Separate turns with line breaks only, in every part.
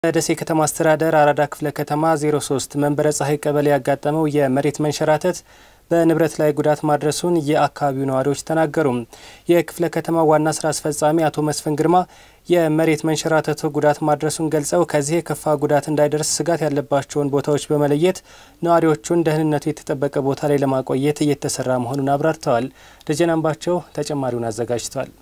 በደሴ ከተማ አስተዳደር አራዳ ክፍለ ከተማ 03 መንበረ ፀሐይ ቀበሌ ያጋጠመው የመሬት መንሸራተት በንብረት ላይ ጉዳት ማድረሱን የአካባቢው ነዋሪዎች ተናገሩ። የክፍለ ከተማ ዋና ስራ አስፈጻሚ አቶ መስፍን ግርማ የመሬት መንሸራተቱ ጉዳት ማድረሱን ገልጸው ከዚህ የከፋ ጉዳት እንዳይደርስ ስጋት ያለባቸውን ቦታዎች በመለየት ነዋሪዎቹን ደህንነቱ የተጠበቀ ቦታ ላይ ለማቆየት እየተሰራ መሆኑን አብራርተዋል። ደጀን አምባቸው ተጨማሪውን አዘጋጅቷል።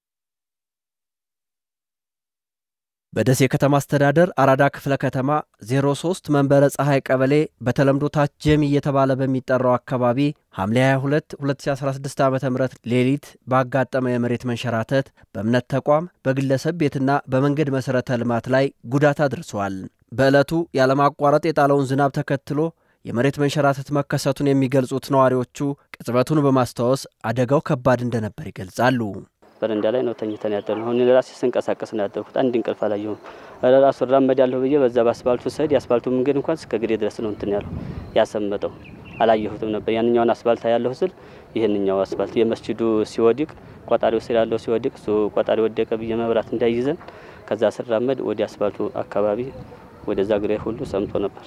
በደሴ ከተማ አስተዳደር አራዳ ክፍለ ከተማ 03 መንበረ ፀሐይ ቀበሌ በተለምዶ ታች ጀሚ እየተባለ በሚጠራው አካባቢ ሐምሌ 22 2016 ዓ ም ሌሊት ባጋጠመ የመሬት መንሸራተት በእምነት ተቋም፣ በግለሰብ ቤትና በመንገድ መሠረተ ልማት ላይ ጉዳት አድርሷል። በዕለቱ ያለማቋረጥ የጣለውን ዝናብ ተከትሎ የመሬት መንሸራተት መከሰቱን የሚገልጹት ነዋሪዎቹ ቅጽበቱን በማስታወስ አደጋው ከባድ እንደነበር ይገልጻሉ።
በረንዳ ላይ ነው ተኝተን ያደር ነው። አሁን ራሴ ስንቀሳቀስ ነው ያደርኩት። አንድ እንቅልፍ አላየሁም። ራሱ ራመድ ያለሁ ብዬ በዛ በአስፋልቱ ስሄድ የአስፋልቱ መንገድ እንኳን እስከ ግሬ ድረስ ነው እንትን ያለው ያሰመጠው። አላየሁትም ነበር ያንኛውን አስፋልት ያለሁ ስል ይህንኛው አስፋልት የመስጂዱ ሲወድቅ ቆጣሪው ስር ያለው ሲወድቅ እሱ ቆጣሪ ወደቀ ብዬ መብራት እንዳይይዘን ከዛ ስራመድ ወደ አስፋልቱ አካባቢ ወደዛ ግሬ ሁሉ ሰምቶ ነበር።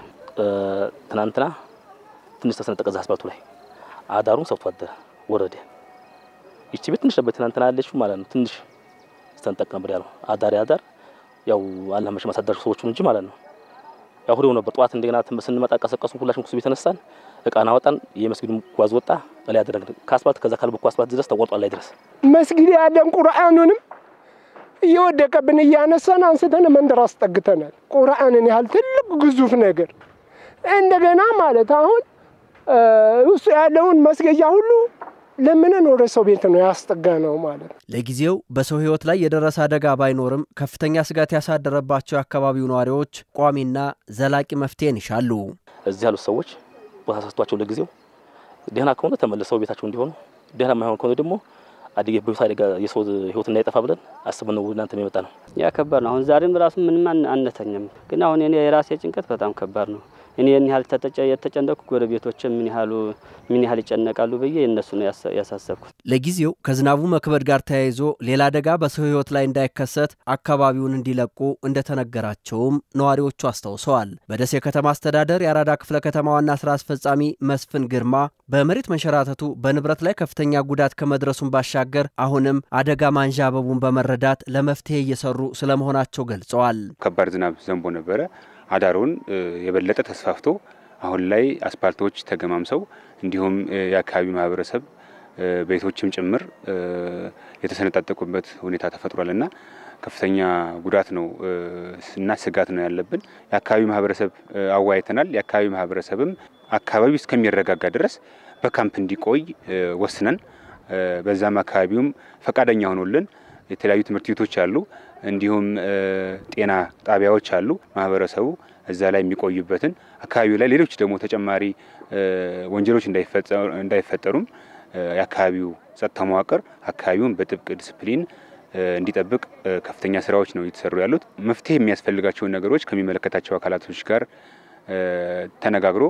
ትናንትና ትንሽ ተሰነጠቀ እዛ አስፋልቱ ላይ አዳሩን ሰብቶ አደረ ወረደ። ይቺ ቤት ትንሽ ነበር ትናንትና ያለችው ማለት ነው። ትንሽ ስተንጠቅ ነበር ያለው አዳር ያዳር ያው አላህ መቼም ማሳደር ሰዎቹን እንጂ ማለት ነው። ያው ሁሌው ነበር ጠዋት እንደገና ስንመጣ ቀሰቀሱ። ሁላችን ኩሱ ቤት ተነሳን፣ እቃና ወጣን። የመስጊዱ ጓዝ ወጣ ላይ ያደረግን ከአስፋልት ከዛ ካልበኩ አስፋልት ድረስ ተቆርጧል ላይ ድረስ
መስጊድ ያለን ቁርአኑንም እየወደቀብን እያነሳን አንስተን መንደር አስጠግተናል። ቁርአንን ያህል ትልቅ ግዙፍ ነገር እንደገና ማለት አሁን ውስጡ ያለውን መስገጃ ሁሉ ለምንን ወደ ሰው ቤት ነው ያስጠጋ ነው ማለት ነው።
ለጊዜው በሰው ሕይወት ላይ የደረሰ አደጋ ባይኖርም ከፍተኛ ስጋት ያሳደረባቸው የአካባቢው ነዋሪዎች ቋሚና ዘላቂ መፍትሄን ይሻሉ።
እዚህ ያሉት ሰዎች ቦታ ሰጥቷቸው ለጊዜው ደህና ከሆነ ተመልሰው ቤታቸው እንዲሆኑ፣ ደህና የማይሆን ከሆነ ደግሞ አደጋ በህይወት አደጋ የሰው ሕይወት እንዳይጠፋ ብለን አስበን ነው እናንተ የመጣ ነው።
ያ ከባድ ነው። አሁን ዛሬም ራሱ ምንም አነተኝም፣ ግን አሁን እኔ የራሴ ጭንቀት በጣም ከባድ ነው። እኔ ያን ያህል የተጨነቅኩ ጎረቤቶች ምን ያህሉ ምን ያህል ይጨነቃሉ ብዬ እነሱ ነው ያሳሰብኩት።
ለጊዜው ከዝናቡ መክበድ ጋር ተያይዞ ሌላ አደጋ በሰው ሕይወት ላይ እንዳይከሰት አካባቢውን እንዲለቁ እንደተነገራቸውም ነዋሪዎቹ አስታውሰዋል። በደሴ ከተማ አስተዳደር የአራዳ ክፍለ ከተማ ዋና ስራ አስፈጻሚ መስፍን ግርማ በመሬት መንሸራተቱ በንብረት ላይ ከፍተኛ ጉዳት ከመድረሱን ባሻገር አሁንም አደጋ ማንዣበቡን በመረዳት ለመፍትሄ እየሰሩ ስለመሆናቸው ገልጸዋል።
ከባድ ዝናብ ዘንቦ ነበረ። አዳሩን የበለጠ ተስፋፍቶ አሁን ላይ አስፓልቶች ተገማምሰው እንዲሁም የአካባቢው ማህበረሰብ ቤቶችም ጭምር የተሰነጣጠቁበት ሁኔታ ተፈጥሯል እና ከፍተኛ ጉዳት ነው እና ስጋት ነው ያለብን። የአካባቢው ማህበረሰብ አወያይተናል። የአካባቢው ማህበረሰብም አካባቢው እስከሚረጋጋ ድረስ በካምፕ እንዲቆይ ወስነን በዛም አካባቢውም ፈቃደኛ ሆኖልን የተለያዩ ትምህርት ቤቶች አሉ፣ እንዲሁም ጤና ጣቢያዎች አሉ። ማህበረሰቡ እዛ ላይ የሚቆዩበትን አካባቢው ላይ ሌሎች ደግሞ ተጨማሪ ወንጀሎች እንዳይፈጠሩም የአካባቢው ጸጥታ መዋቅር አካባቢውን በጥብቅ ዲስፕሊን እንዲጠብቅ ከፍተኛ ስራዎች ነው እየተሰሩ ያሉት። መፍትሄ የሚያስፈልጋቸውን ነገሮች ከሚመለከታቸው አካላቶች ጋር ተነጋግሮ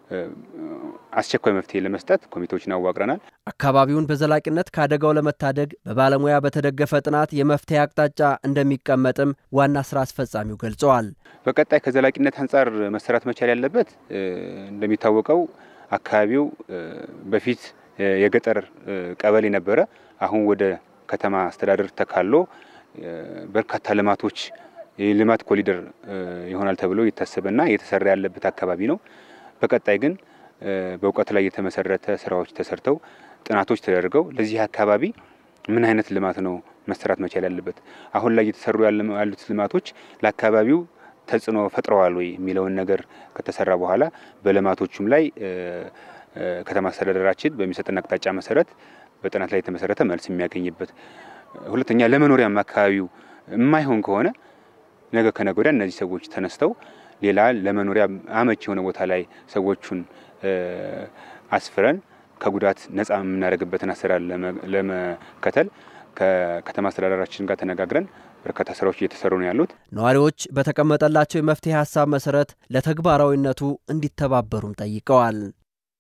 አስቸኳይ መፍትሄ ለመስጠት ኮሚቴዎችን አዋቅረናል።
አካባቢውን በዘላቂነት ከአደጋው ለመታደግ በባለሙያ በተደገፈ ጥናት የመፍትሄ አቅጣጫ እንደሚቀመጥም ዋና ስራ አስፈጻሚው ገልጸዋል።
በቀጣይ ከዘላቂነት አንጻር መሰራት መቻል ያለበት እንደሚታወቀው አካባቢው በፊት የገጠር ቀበሌ ነበረ። አሁን ወደ ከተማ አስተዳደር ተካሎ በርካታ ልማቶች የልማት ኮሊደር ይሆናል ተብሎ የታሰበና እየተሰራ ያለበት አካባቢ ነው። በቀጣይ ግን በእውቀት ላይ የተመሰረተ ስራዎች ተሰርተው ጥናቶች ተደርገው ለዚህ አካባቢ ምን አይነት ልማት ነው መሰራት መቻል ያለበት፣ አሁን ላይ እየተሰሩ ያሉት ልማቶች ለአካባቢው ተጽዕኖ ፈጥረዋል ወይ የሚለውን ነገር ከተሰራ በኋላ በልማቶቹም ላይ ከተማ አስተዳደራችን በሚሰጠን አቅጣጫ መሰረት በጥናት ላይ የተመሰረተ መልስ የሚያገኝበት፣ ሁለተኛ ለመኖሪያም አካባቢው የማይሆን ከሆነ ነገ ከነገ ወዲያ እነዚህ ሰዎች ተነስተው ሌላ ለመኖሪያ አመች የሆነ ቦታ ላይ ሰዎቹን አስፍረን ከጉዳት ነጻ የምናደርግበትን አሰራር ለመከተል ከከተማ አስተዳደራችን ጋር ተነጋግረን በርካታ ስራዎች እየተሰሩ ነው ያሉት።
ነዋሪዎች በተቀመጠላቸው የመፍትሄ ሀሳብ መሰረት ለተግባራዊነቱ እንዲተባበሩም ጠይቀዋል።